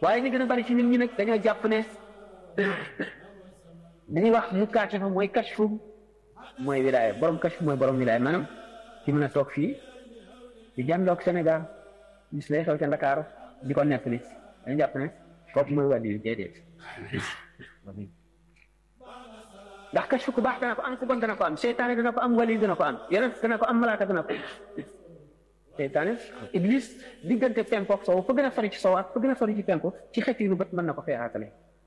waaye ñu gën a bari ci nit ñi nag dañoo jàpp ne dañuy wax mu kaashafa mooy kashfu mooy wilaaya borom kashfu mooy borom wilaaya maanaam ci mën a toog fii di jàndoog Sénégal gis lay xew ca Ndakaaru di ko nettali dañu jàpp ne kooku mooy wàllu yu déedéet ndax kashfu ku baax dana ko am ku bon dana ko am seytaane dana ko am wali dana ko am yeneen dana ko am malaaka dana ko seytaane iblis diggante penku ak sow fa gën a sori ci sow ak fa gën a sori ci penku ci xet yi lu bët mën na ko feexaatale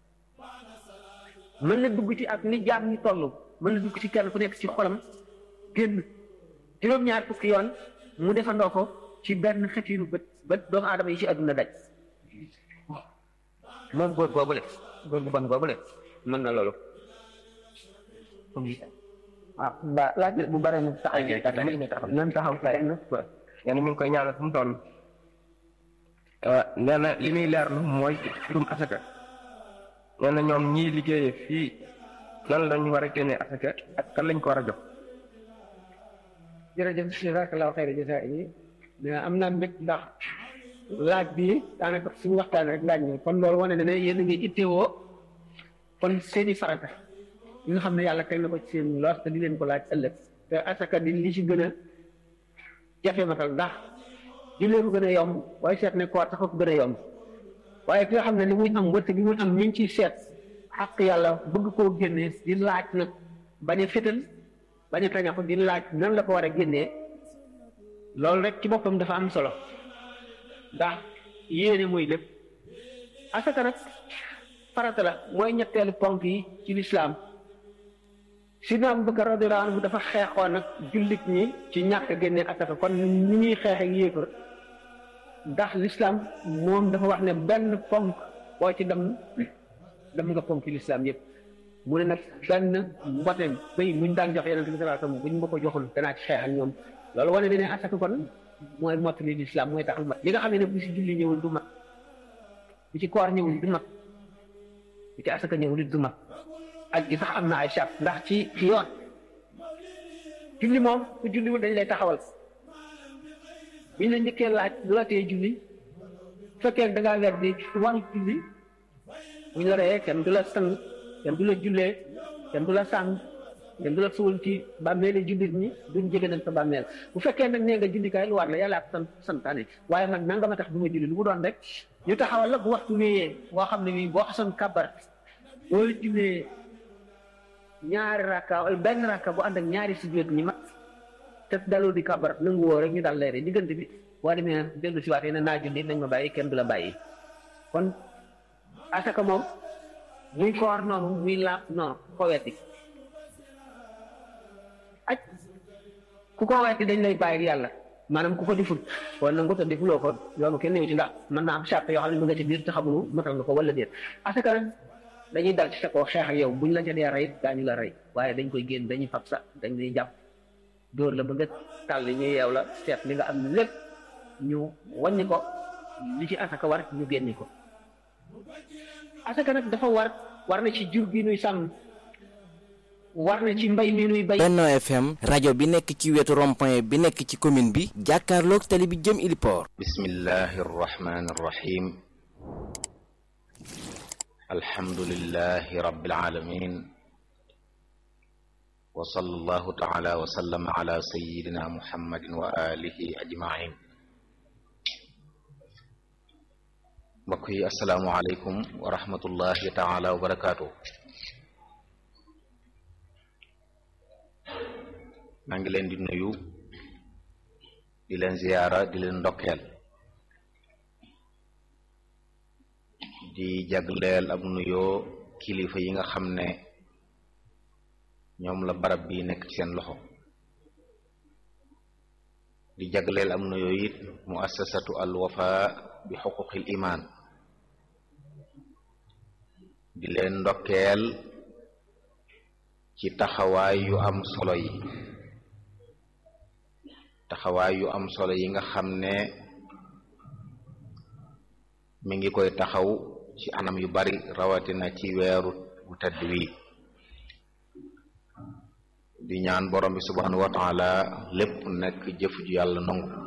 mën na dugg ci ak ni jaam ñi toll mën na dugg ci kenn ku nekk ci xolam génn juróom-ñaar fukki yoon mu defandoo ko ci benn xet yi lu bët bët doomu aadama yi ci àdduna daj moom góor boobule góor bu bon boobule mën na loolu waaw ba laaj bu bare na taxaw nan taxaw fay na nee na mi ngi koy ñaanal fu mu toll nee na li muy leerlu mooy mbirum asaka nee na ñoom ñii liggéeyee fii nan lañu war a génnee asaka ak kan lañ ko war a jox jërëjëf jazakallahu xayra jaza yi am naa mbég ndax laaj bi daanaka suñu waxtaan rek laaj ni kon loolu wane na ne yéen a ngi ittewoo kon seeni farata yi nga xam ne yàlla teg na ko ci seen loos te di leen ko laaj ëllëg te asaka di li ci gën a jafe matal ndax jullee ko gën a yomb waaye seet ne koor tax ko gën a yomb waaye ki nga xam ne li muy am wërsëg bi muy am mi ngi ciy seet xaq yàlla bëgg koo génnee di laaj nag bañ a fétal bañ a tañax di laaj nan la ko war a génnee loolu rek ci boppam dafa am solo ndax yéene muy lépp asaka nag farata la mooy ñetteelu ponk yi ci lislaam sidna Abubakar radiyallahu anhu dafa xeexoon nag jullit ñi ci ñàkk génne asaka kon ni ñuy xeex ak yéefar ndax lislaam moom dafa wax ne benn ponk boo ci dem dem nga ponk ci lislaam yëpp mu ne nag benn mbote bay muñ daan jox yeneen bi sallallahu alayhi wasallam buñ ma ko joxul danaa ci xeex ak ñoom loolu wane ne ne asaka kon mooy mottali lislaam mooy tax mat li nga xam ne ne bu ci julli ñëwul du mat bu ci koor ñëwul du mat bu ci asaka ñëwul du mat ak gi sax am na ay charte ndax ci ci yoon julli moom ku julliwul dañ lay taxawal biñ la njëkkee laaj lu la tee julli bu fekkee da ngaa weer di waru julli buñ la reyee kenn du la sang kenn du la jullee kenn du la sàng kenn du la suul ci bàmmeeli jullit ñi duñ jege nañ sa bàmmeel bu fekkee nag nee nga jullikaay lu war la yàlla ak sant santaane waaye nag nanga ma tax du ma julli lu mu doon rek ñu taxawal la bu waxtu wéyee boo xam ne bii boo xasoon kabar boo jullee ñaari rakka wala benn rakka bu ànd ak ñaari sujjóot ñi mat te dalul di kabar nangu woo rek ñu dal leere diggante bi boo demee dellu si waatee ne naa julli nañ ma bàyyi kenn du la bàyyi kon asaka moom muy koor noonu muy laab noonu ko wetti aj ku ko wetti dañ lay bàyyi yàlla maanaam ku ko deful wala nangu te defuloo ko yoonu kenn ñëw ci ndax mën naa am charte yoo xam ne mu nga ci biir te xamulu matal nga ko wala déet asaka nag dañuy dal ci sa koo xeex ak yow buñ la ca dee rey daañu la rey waaye dañ koy génn dañuy fab sa dañ lay jàpp dóor la ba nga tàll ñu yeew la seet li nga am lépp ñu wàññi ko li ci asaka war ñu génni ko asaka nag dafa war war na ci jur gi nuy sàmm war na ci mbay mi nuy bay Benno FM rajo bi nekk ci wetu rond-point bi nekk ci commune bi jàkkaarloog tali bi jëm Iliport bismillahi arrahmani arrahim alhamdulillahi rabbil alamin wa sallallahu taala wa sallama ala sayyidina muhammadin wa alihi ajmain mbokk yi asalaamu aleykum wa rahmatullahi taala wa barakaatu maa ngi leen di nuyu di leen ziyaara di leen ndokkeel di jagleel ab nuyoo kilifa yi nga xam ne ñoom la barab bi nekk ci seen loxo di jagleel am nuyoo it muassasatu al wafa bi xuquqil iman di leen ndokkeel ci taxawaay yu am solo yi taxawaay yu am solo yi nga xam ne mi ngi koy taxaw ci anam yu bari rawatina ci weeru bu tedd wi di ñaan borom bi subhanahu wa taala lépp nekk jëf ju yàlla nangu